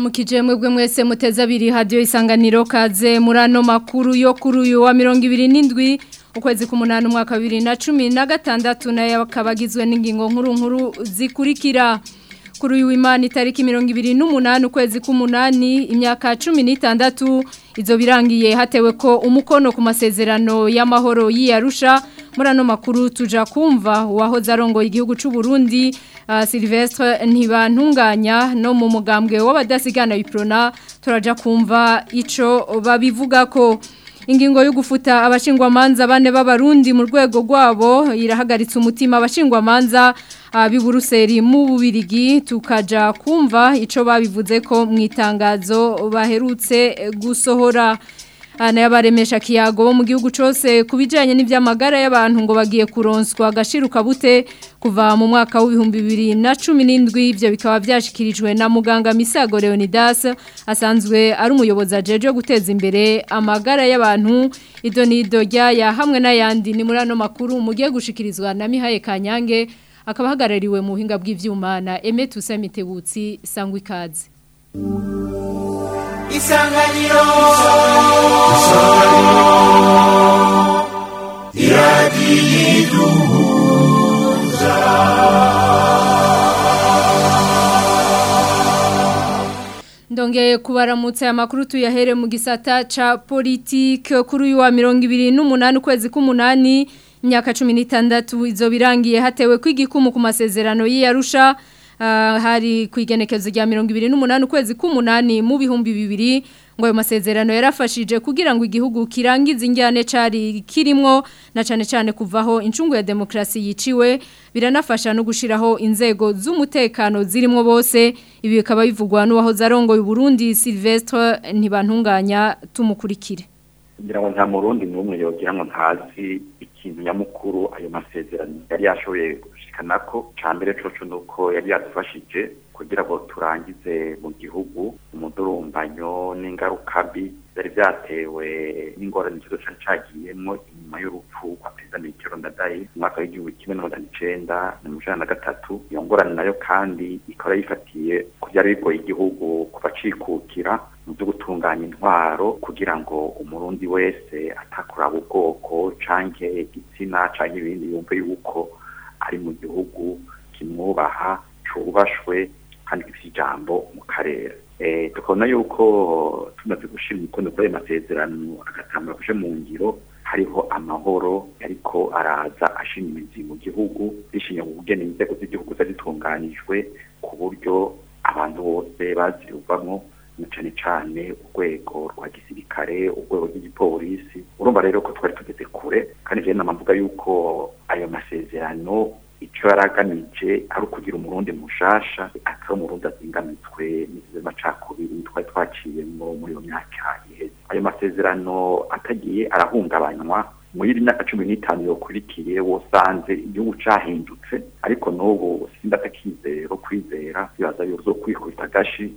ndabaramukije mwebwe mwese muteze abiri hadiyo isanganiro kaze muri ano makuru yo kuri uyu wa mirongo ibiri n'indwi ukwezi k'umunani umwaka wa bibiri na cumi na gatandatu nayo akaba agizwe n'ingingo nkuru nkuru zikurikira kuri uyu w'imana itariki mirongo ibiri n'umunani ukwezi k'umunani imyaka cumi n'itandatu izo birangiye hatewe ko umukono ku masezerano y'amahoro y'iyarusha muri ano makuru tuja kumva uwahoze arongoye igihugu cy'u Burundi uh, Silvestre ntibantunganya no mu mugambwe w'abadasigana biprona turaja kumva ico babivuga ko ingingo yo gufuta abashingwamanza bane b'abarundi mu rwego rwabo irahagaritse umutima abashingwamanza b'i Buruseli mu bubirigi tukaja kumva ico babivuze ko mu itangazo baherutse gusohora n'abaremesha kiyago bo mu gihugu cyose ku bijyanye n'iby'amagara y'abantu ngo bagiye kuronswa agashiruka bute kuva mu mwaka w'ibihumbi bibiri na cumi n'indwi ibyo bikaba byashyikirijwe na muganga misago leonidas asanzwe ari umuyobozi ajeje wo guteza imbere amagara y'abantu ido n'ido ryaya hamwe n'ayandi ni muri ano makuru mugiye gushikirizwa na mihaye kanyange akaba ahagarariwe mu buhinga bw'ibyuma na emeti usamitebutsi sangwa ikaze isanganiro iradiyiduhuza ndongeye kubaramutse amakuru tuyahere mu gisata ca politike kuri uyu wa mirongo ibiri n'umunani ukwezi k'umunani imyaka cumi n'itandatu izo birangiye hatewe kw'igikumu ku masezerano y'iyarusha hari ku igenekezo rya mirongo ibiri n'umunani ukwezi k'umunani mu bihumbi bibiri ngo ayo masezerano yarafashije kugira ngo igihugu kirangize injyane cari kirimwo na cane cane kuvaho incungu ya demokrasi yiciwe biranafasha no gushiraho inzego z'umutekano zirimo bose ibi bikaba bivugwa n'uwahoze arongoye Burundi Silvestre ntibantunganya tumukurikire kugira ngo nta murundi n'umwe yogira ngo ntazi ikintu nyamukuru ayo masezerano yari yashoboye gushikana ko ca mbere coco nuko yari yadufashije kugira ngo turangize mu gihugu umudurumbanyo n'ingaruka mbi byari byatewe n'ingorane ikigo cari cagiyemwo inyuma y'urupfu kwa perezida Mitterrand Ndadaye mu mwaka w'igihumbi kimwe n'amajana icenda na mirongo icenda na gatatu iyo ngorane nayo kandi ikaba yifatiye ku vyari bigoye igihugu kuva cikukira mu byo gutunganya intwaro kugira ngo umurundi wese atakuraba ubwoko canke igitsina canke ibindi yumve yuko ari mu gihugu kimwubaha cubashwe kandi gifite ijambo mu karere tukabona yuko tumaze gushira umukono kuri ayo masezerano agatangura kuje mu ngiro hariho amahoro ariko araza ashinga imizi mu gihugu bishingiye mu kugena inzego z'igihugu zitunganijwe ku buryo abantu bose baziruvamwo na cane cane urwego rwa gisirikare urwego rw'igipolisi urumva rero ko twari tugeze kure kandi jewe namavuga yuko ayo masezerano ico yaragamije ari ukugira umurundi mushasha atari umurundi azingamitswe n'amacakubiri twari twaciyemwo muri iyo myaka iheze ayo masezerano atagiye arahungabanywa muri myaka cumi n'itanu yokurikiye wosanze igihugu cahindutse ariko n'ubu sindatakizero kwizera bibaza yuzo kwikubita agashi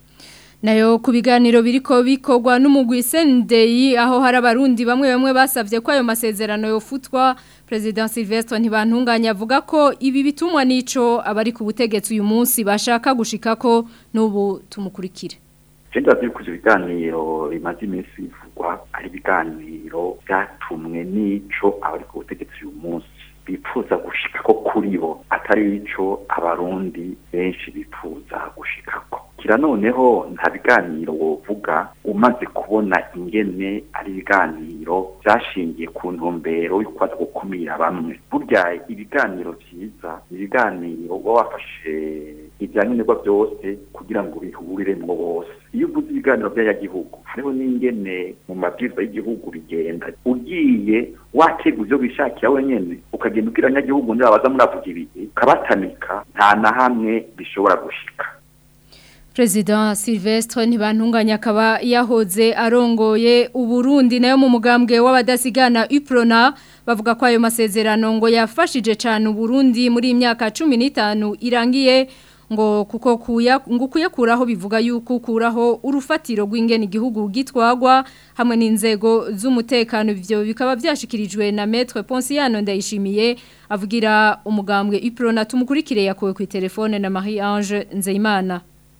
nayo ku biganiro biriko bikorwa n'umugwi Sendei aho hari abarundi bamwe bamwe basavye ko ayo masezerano yofutwa President Silvestre ntibantunganya avuga ko ibi bitumwa nico abari ku butegetsi uyu munsi bashaka gushika ko n'ubu tumukurikire Jenda zikuze ibiganiro bimaze iminsi bivugwa ari ibiganiro byatumwe nico abari ku butegetsi uyu munsi bifuza gushika ko kuri bo atari ico abarundi benshi bifuza gushikako kira noneho nta biganiro wovuga umaze kubona ingene ari ibiganiro byashingiye ku ntumbero yo kwaza gukumira bamwe burya ibiganiro vyiza ibiganiro uba wafashe ibyankenerwa byose kugira ngo bihuriremwo bose iyo uvuze ibiganiro by'abanyagihugu hariho n'ingene mu mabwiriza y'igihugu bigenda ugiye wategura ivyo wishakira wenyene ukagenda ubwira abanyagihugu nibabaza muravuga ibihe ukabatamika nta na hamwe bishobora gushika President Silvestre ntibantunganya akaba yahoze arongoye uburundi nayo mu mugambwe w'abadasigana Uprona bavuga ko ayo masezerano ngo yafashije cyane uburundi muri imyaka 15 irangiye ngo kuko kuya ngo kuyakuraho bivuga yuko kuraho urufatiro rw'ingene igihugu gitwagwa hamwe n'inzego z'umutekano ivyo bikaba byashikirijwe na Maître Ponciano ndayishimiye avugira umugambwe Uprona tumukurikire yakowe ku telefone na Marie Ange Nzeyimana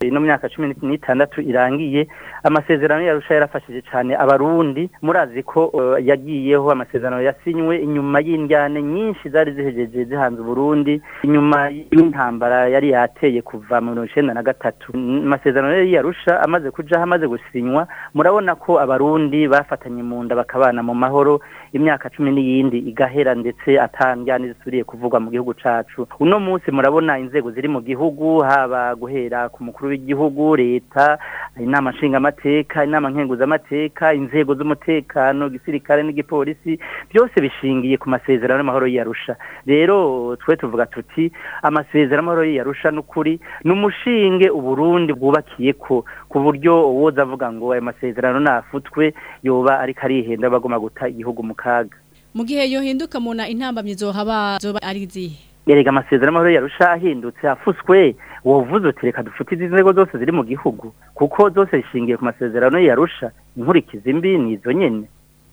ino myaka cumi n'itandatu irangiye amasezerano yarusha yarafashije cyane abarundi murazi ko uh, yagiyeho amasezerano yasinywe inyuma y'indyane nyinshi zari zihejeje zihanze Burundi inyuma y'intambara yari yateye kuva mu 1993 amasezerano yari yarusha amaze kuja amaze gusinywa murabona ko abarundi bafatanye mu nda bakabana mu mahoro imyaka cumi n'iyindi igahera ndetse atandyane zisubiriye kuvugwa mu gihugu cacu uno munsi murabona inzego ziri mu gihugu haba guhera ku mukuru w'igihugu leta inama nshingamateka inama nkenguzamateka inzego z'umutekano gisirikare n'igipolisi byose bishingiye ku masezerano y'amahoro y'iyarusha rero twe tuvuga tuti amasezerano y'amahoro y'iyarusha n'ukuri ni umushinge uburundi bwubakiye ko ku buryo uwoza avuga ngo ayo masezerano nafutwe yoba ariko arihenda bagomba guta igihugu mu kaga mu gihe yohinduka muna intambamyi zohaba zoba ari zihe erega amasezerano y'amahoro yarusha ahindutse afuswe wovuze uti reka dufite izi nzego zose ziri mu gihugu kuko zose zishingiye ku masezerano yarusha inkurikizi mbi ni izo nyene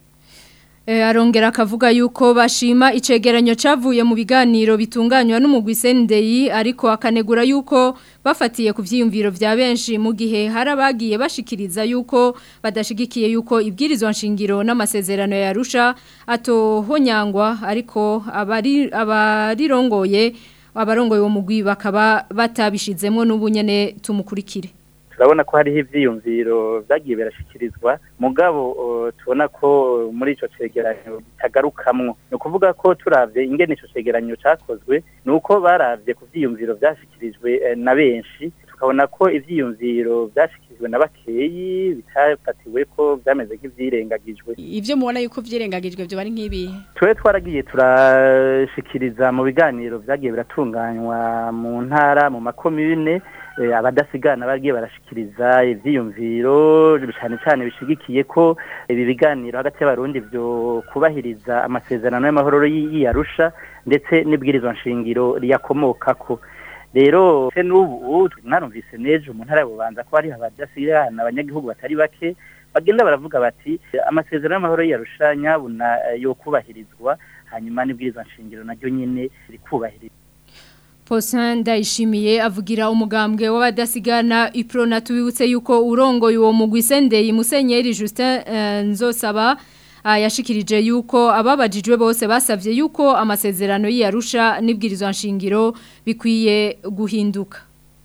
E, arongera akavuga yuko bashima icegeranyo cavuye mu biganiro bitunganywa n'umugwi Sendei ariko akanegura yuko bafatiye ku vyiyumviro vya benshi mu gihe harabagiye bashikiriza yuko badashigikiye yuko ibwirizwa nshingiro n'amasezerano yarusha atohonyangwa ariko abari abarirongoye abarongoye uwo mugwi bakaba batabishizemwo n'ubunyene tumukurikire turabona ko hariho ivyiyumviro vyagiye birashikirizwa mugabo uh, tubona ko muri ico cegeranyo bitagarukamwo ni ukuvuga ko turavye ingene ico cegeranyo cakozwe ni uko baravye ku vyiyumviro vyashikirijwe eh, na benshi tukabona ko ivyiyumviro vyashikirijwe na bakeyi bitafatiwe ko vyameze nk'ivyirengagijwe ivyo mubona yuko vyirengagijwe vyo bari nk'ibihe twe twaragiye turashikiriza mu biganiro vyagiye biratunganywa mu ntara mu makomune abadasigana bagiye barashikiriza ivyiyumviro cyane cyane bishigikiye ko ibi biganiro hagati y'abarundi byo kubahiriza amasezerano y'amahoro y'iyarusha ndetse n'ibwirizwa nshingiro riyakomokako rero se n'ubu mwarumvise nejo mu ntara y'ububanza ko hari abadasigana abanyagihugu batari bake bagenda baravuga bati amasezerano y'amahoro y'iyarusha nyabuna yo kubahirizwa hanyuma n'ibwirizwa nshingiro naryo nyene rikubahirizwa Posin ndayishimiye avugira umugambwe w'abadasigana iprona tubibutse yuko urongoye uwo mugwi Sendei Musenyeri Justin uh, Nzosaba uh, yashikirije yuko ababajijwe bose basavye yuko amasezerano y'Arusha nibwirizwa nshingiro bikwiye guhinduka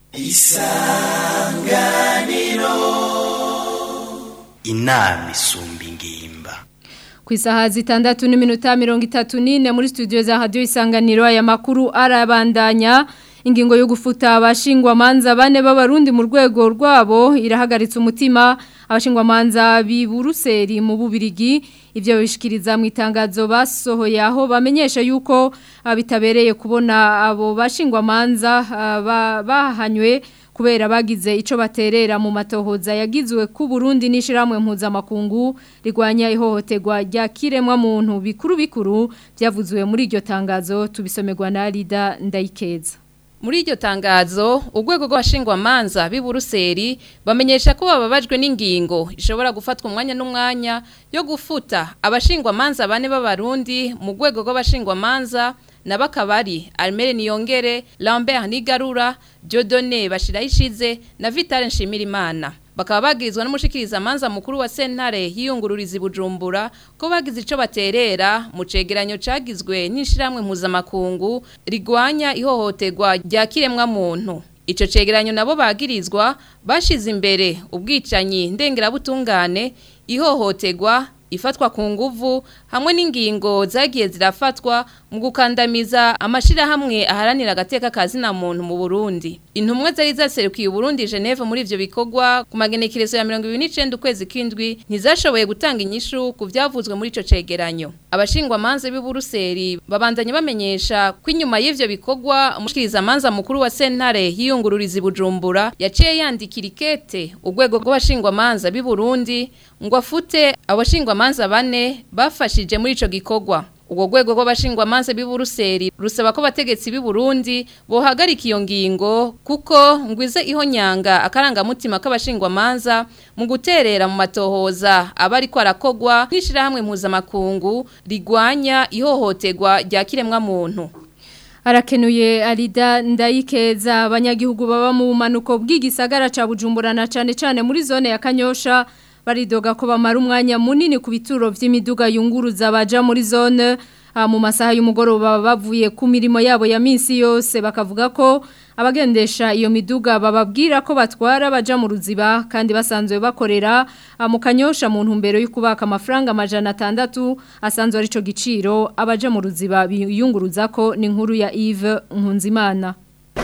Isanganiro Inami isumba ingimba ku isaha zitandatu n'iminota mirongo itatu n'ine muri studio za radiyo isanganiro aya makuru arabandanya ingingo yo gufuta abashingwamanza bane b'abarundi mu rwego rwabo irahagaritse umutima abashingwamanza b'i buruseli mu bubirigi ibyo bishikiriza mu itangazo basohoye aho bamenyesha yuko bitabereye kubona abo bashingwamanza bahanywe kubera bagize ico baterera mu matohoza yagizwe ku Burundi nishiramwe mpuzamakungu rigwanya ihohoterwa rya kiremwa muntu bikuru bikuru byavuzwe muri iryo tangazo tubisomerwa na Rida Ndayikeza Muri iryo tangazo urwego rw'abashingwamanza b'i Buruseli bamenyesha ko bababajwe n'ingingo ishobora gufatwa umwanya n'umwanya yo gufuta abashingwamanza bane b'abarundi mu rwego rw'abashingwamanza na bakabari Almere Niyongere Lambert Nigarura Dieudonné Bashirahishize na Vital Nshimirimana bakaba bagirizwa n'umushikiriza manza mukuru wa sentare yiyungururiza Bujumbura ko bagize ico baterera mu cegeranyo cagizwe n'ishiramwe mpuzamakungu rigwanya ihohoterwa rya kiremwa muntu Ico cegeranyo nabo bagirizwa bashize imbere ubwicanyi ndengerabutungane ihohoterwa ifatwa ku nguvu hamwe n'ingingo zagiye zirafatwa mu gukandamiza amashirahamwe aharanira agateka kazina muntu mu Burundi intumwa zari zaserukiye Burundi Geneve muri ivyo bikorwa ku magenekerezo ya 2029 ukwezi kwindwi ntizashoboye gutanga inyishu ku vyavuzwe muri ico cegeranyo abashingwa manze b'i Buruseli babandanye bamenyesha ko inyuma y'ivyo bikorwa umushikiriza manza mukuru wa sentare yiyungururiza Bujumbura yaciye yandikira ikete urwego rw'abashingwa manza b'i Burundi ngo afute abashingwa manza bane bafashije muri ico gikorwa ubwo rwego rw'abashingwa manza b'i Buruseli rusaba ko bategetsi b'i Burundi bohagarika iyo ngingo kuko ngwize ihonyanga akarangamutima k'abashingwa manza mu guterera mu matohoza abari ko arakogwa n'ishirahamwe mpuzamakungu rigwanya ihohoterwa rya kiremwa muntu Arakenuye Arida Ndayikeza abanyagihugu baba mu bumanuko bw'igisagara ca Bujumbura na cane cane muri zone ya Kanyosha baridoga ko bamara umwanya munini ku bituro vy'imiduga yunguruza baja muri zone ah, mu masaha y'umugoroba bavuye ku mirimo yabo ya minsi yose bakavuga ko abagendesha iyo miduga bababwira ko batwara baja mu ruziba kandi basanzwe bakorera ah, mu kanyosha mu ntumbero yo kubaka amafaranga amajana atandatu asanzwe ari co giciro abaja mu ruziba biyunguruza ko ni inkuru ya Yves Nkunzimana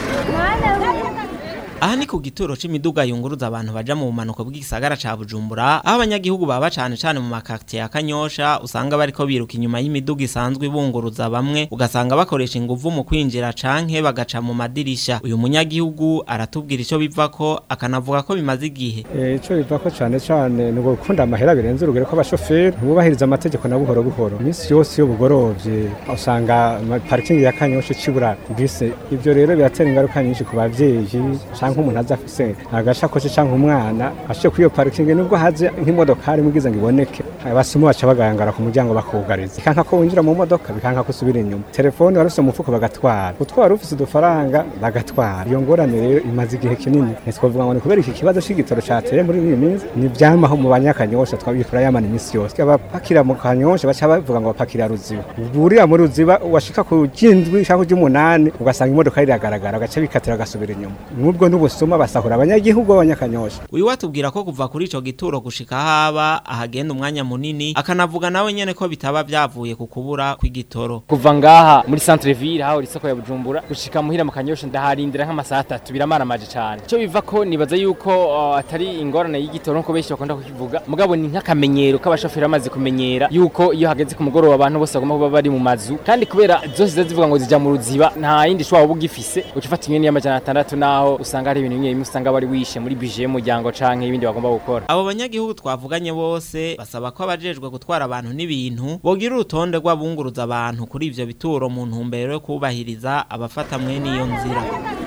Aha ni ku gituro c'imiduga yunguruza abantu baja mu bumanuko bw'igisagara ca Bujumbura aho abanyagihugu baba cane cane mu makartier ya Kanyosha usanga bariko biruka inyuma y'imiduga isanzwe ibunguruza bamwe ugasanga bakoresha inguvu mu kwinjira canke bagaca mu madirisha uyu munyagihugu aratubwira ico bivako akanavuga ko bimaze igihe Ico biva ko cane cane ni gukunda amahera birenze urugero ko abashoferi bubahiriza amategeko na buhoro buhoro iminsi yose iyo bugorovye usanga ama- parking ya Kanyosha cibura bise ivyo rero biratera ingaruka nyinshi ku bavyeyi canke umuntu aza afise agashakoshi canke umwana ashiye kuri iyo parking nubwo haze nk'imodokari mugize ngo iboneke abasumu baca bagangara ku muryango bakugariza bikanka ko winjira mu modoka bikanka ko usubira inyuma telefone warufise mu mufuko bagatwara utwara ufise udufaranga bagatwara iyo ngorane rero imaze igihe kinini ntitwavuga ngo ni kubera iki kibazo c'igitoro cateye muri iyi minsi ni vyamaho mu banyakanyosha twabikora yamana iminsi yose abapakira mu kanyosha baca bavuga ngo bapakira ruziba burira mu ruziba washika ku ry'indwi canke ry'umunani ugasanga imodoka iragaragara agace bikatira agasubira inyuma n'ubwo n'ubusuma basahura abanyagihugu b'abanyakanyosha uyu watubwira ko kuva kuri ico gituro gushika haba ahagenda umwanya munini akanavuga nawe nyene ko bitaba vyavuye ku kubura kw'igitoro kuva ngaha muri centre ville haho isoko ya Bujumbura gushika muhira mu kanyosha ndaharindira nk'amasaha atatu biramaramaje cyane cyo biva ko nibaza yuko uh, atari ingorane y'igitoro nko benshi bakunda kukivuga mugabo ni nk'akamenyero k'abashoferi bamaze kumenyera yuko iyo hageze ku mugoroba abantu bose bagomba kuba bari mu mazu kandi kubera zose ziza zivuga ngo zija mu ruziba nta yindi shwa uba ugifise uca ufata inyoni y'amajana atandatu naho usanga hari ibintu bimwe bimwe usanga bari wishe muri bije y'umuryango canke ibindi bagomba gukora abo banyagihugu twavuganye bose basaba ko abajejwe gutwara abantu n'ibintu bogira urutonde rw'abunguruza abantu kuri ivyo bituro mu ntumbero yo kubahiriza abafata mwene iyo nzira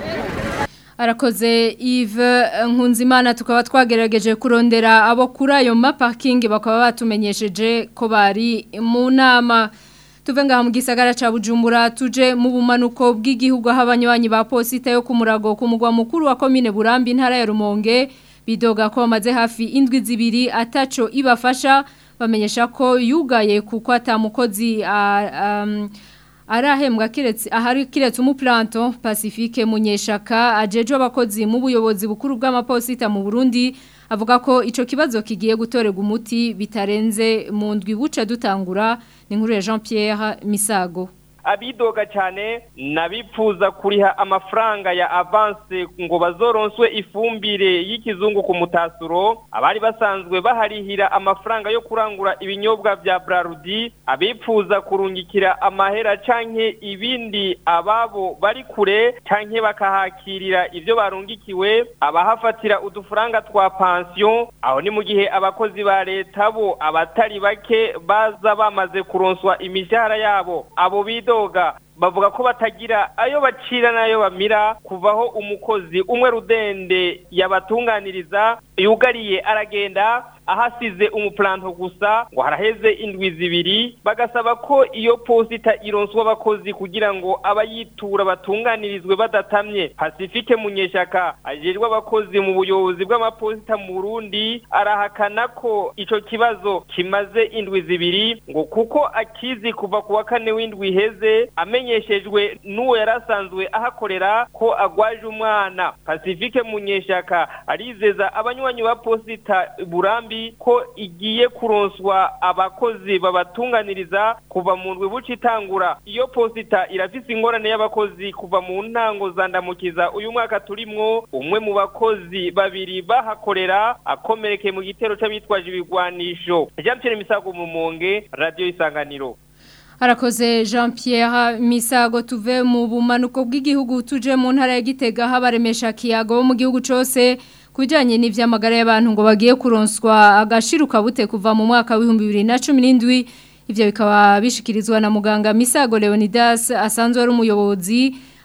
Arakoze Yves Nkunzimana tukaba twagerageje kurondera abo kuri ayo maparking bakaba batumenyesheje ko bari mu nama tuve ngaha mu gisagara ca Bujumbura tuje mu bumanuko bw'igihugu aho abanywanyi ba posita yo ku murago ku mugwa mukuru wa commune Burambi intara ya Rumonge bidoga ko bamaze hafi indwi zibiri ataco ibafasha bamenyesha ko yugaye kuko atamukozi um, arahembwa kiretse ahari kiretse umuplanto Pacifique Munyeshaka ajeje abakozi mu buyobozi bukuru bw'amaposita mu Burundi avuga ko ico kibazo kigiye gutorega umuti bitarenze mu ndwi buca dutangura ni nkuru ya Jean Pierre Misago abidoga cyane nabipfuza kuriha amafaranga ya avance ngo bazoronswe ifumbire y'ikizungu ku mutasuro abari basanzwe baharihira amafaranga yo kurangura ibinyobwa vya Brarudi abipfuza kurungikira amahera canke ibindi ababo bari kure canke bakahakirira ivyo barungikiwe abahafatira udufaranga twa pension aho ni mu gihe abakozi ba leta bo abatari bake baza bamaze kuronswa imishahara yabo abo bido bidoga bavuga ko batagira ayo bacira nayo bamira kuvaho umukozi umwe rudende yabatunganiriza yugariye aragenda ahasize umuplanto gusa ngo haraheze indwi zibiri bagasaba ko iyo posita ironswa abakozi kugira ngo abayitura batunganirizwe badatamye Pacifique Munyeshaka ajejwe abakozi mu buyobozi bw'amaposita mu Burundi arahakana ko ico kibazo kimaze indwi zibiri ngo kuko akizi kuva ku wa kane w'indwi iheze amenyeshejwe n'uwo yarasanzwe ahakorera ko agwaje umwana Pacifique Munyeshaka arizeza abanywanyi ba posita Burambi ko igiye kuronswa abakozi babatunganiriza kuva mu ndwi buca itangura iyo posita irafise ingorane y'abakozi kuva mu ntango zandamukiza uyu mwaka turimwo umwe mu bakozi babiri bahakorera akomerekeye mu gitero c'abitwaje ibigwanisho Jean Pierre Misago mu Monge Radio Isanganiro Harakoze Jean Pierre Misago tuve mu bumanuko bw'igihugu tuje mu ntara ya Gitega habaremesha kiyago mu gihugu cose kujanye n'ivyamagara y'abantu ngo bagiye kuronswa agashiruka bute kuva mu mwaka wa 2017 ivyo bikaba bishikirizwa na muganga Misago Leonidas asanzwe ari umuyobozi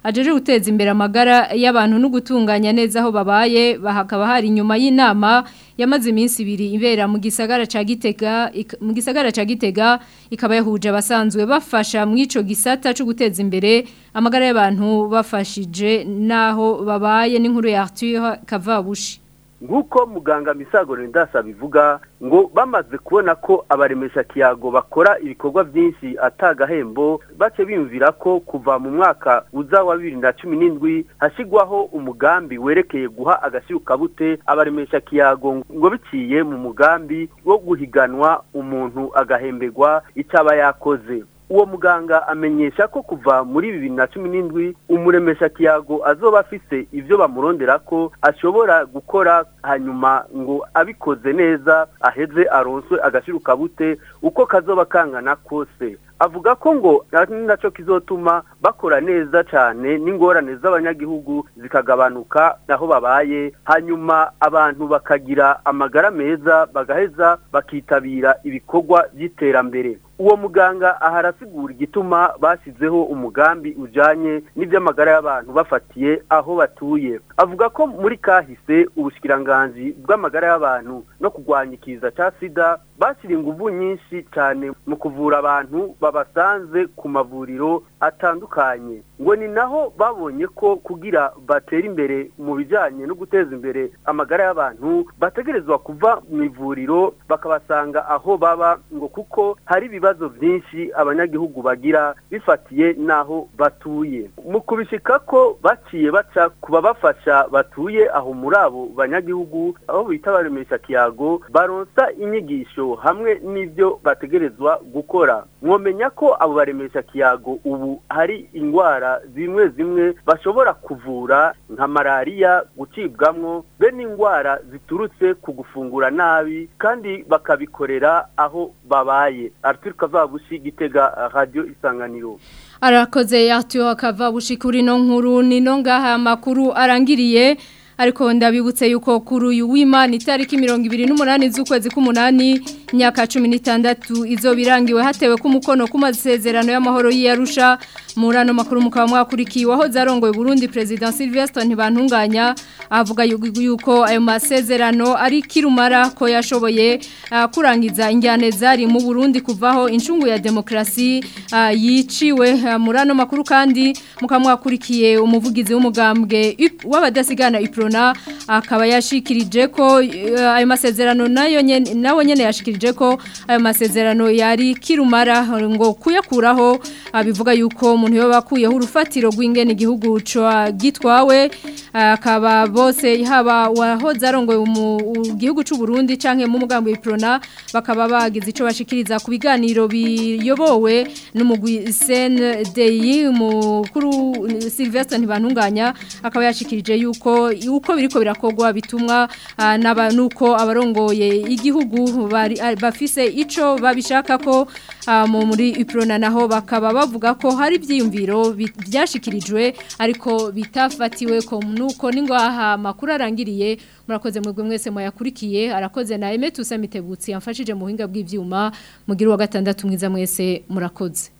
ajeje guteza imbere amagara y'abantu no gutunganya neza aho babaye bahakaba hari inyuma y'inama yamaze iminsi ibiri ibera mu gisagara ca Gitega mu gisagara ca Gitega ikaba yahuje abasanzwe bafasha mu ico gisata cyo guteza imbere amagara y'abantu bafashije naho babaye n'inkuru ya Arthur Kavabushi nk'uko muganga misago ndasa bivuga ngo bamaze kubona ko abaremesha kiyago bakora ibikorwa byinshi atagahembo bace biyumvira ko kuva mu mwaka uza wa bibiri na cumi n'indwi hashyirwaho umugambi werekeye guha agashirukabute abaremesha kiyago ngo biciye mu mugambi wo guhiganwa umuntu agahemberwa icyo aba yakoze uwo muganga amenyesha ko kuva muri bibiri na cumi n'indwi umuremesha kiyago azoba afise ibyo bamurondera ko ashobora gukora hanyuma ngo abikoze neza aheze aronswe agashirukabute uko kazoba kangana kose avuga ko ngo ari nacyo kizotuma bakora neza cyane n'ingorane z'abanyagihugu zikagabanuka aho babaye hanyuma abantu bakagira amagara meza bagaheza bakitabira ibikorwa by'iterambere uwo muganga aha arasigura igituma bashyizeho umugambi ujyanye n'iby'amagara y'abantu bafatiye aho batuye avuga ko muri kahise ubushikiranganji bw'amagara y'abantu no kurwanya ikiza cya sida bashyira ingufu nyinshi cyane mu kuvura abantu babasanze ku mavuriro atandukanye ngo ni naho babonye ko kugira batere imbere mu bijyanye no guteza imbere amagara y'abantu bategerezwa kuva mu ivuriro bakabasanga aho baba ngo kuko hari ibibazo byinshi abanyagihugu bagira bifatiye n'aho batuye mu kubishika ko baciye baca ku babafasha batuye aho muri abo banyagihugu aho bita baremesha kiyago baronsa inyigisho hamwe n'ibyo bategerezwa gukora mwomenya ko abo baremesha kiyago ubu hari indwara zimwe zimwe bashobora kuvura nka malariya gucibwamwo be n'indwara ziturutse ku gufungura nabi kandi bakabikorera aho babaye Arthur Kavabushi gitega radio isanganiro arakoze Arthur Kavabushi kuri no nkuru nino ngaha makuru arangiriye ariko ndabibutse yuko kuri uyu w'Imana itariki 28 z'ukwezi k'umunani imyaka 16 izo birangiwe hatewe ku mukono ku masezerano y'amahoro y'Arusha murano makuru mukaba mwakurikiye aho zarongoye Burundi President Sylvestre Ntibantunganya avuga yuko ayo masezerano ari kirumara ko yashoboye uh, kurangiza injyane zari mu Burundi kuvaho incungu ya demokrasi uh, yiciwe uh, murano makuru kandi mukaba mwakurikiye umuvugizi w'umugambwe w'abadasigana Iprona akaba yashikirije ko ayo masezerano nayo nyene nawo nyene yashikirije ko ayo masezerano yari kirumara ngo kuyakuraho bivuga yuko umuntu yo bakuyeho urufatiro rw'ingene igihugu gitwawe akaba bose haba wahoze arongoye mu gihugu cy'u Burundi canke mu mugambo w'iprona bakaba bagize ico bashikiriza ku biganiro biyobowe n'umugwi CNDI mukuru Sylvestre Ntibantunganya akaba yashikirije yuko uko biriko birakogwa bitumwa naba nuko abarongoye igihugu bafise ico babishaka ko muri iprona naho bakaba bavuga ko hari byiyumviro byashikirijwe ariko bitafatiwe ko nuko ningaha makuru arangiriye murakoze mwebwe mwese mwayakurikiye arakoze na Emetusa Mitebutsi yamfashije mu buhinga bw'ivyuma mugira wa gatandatu mwiza mwese murakoze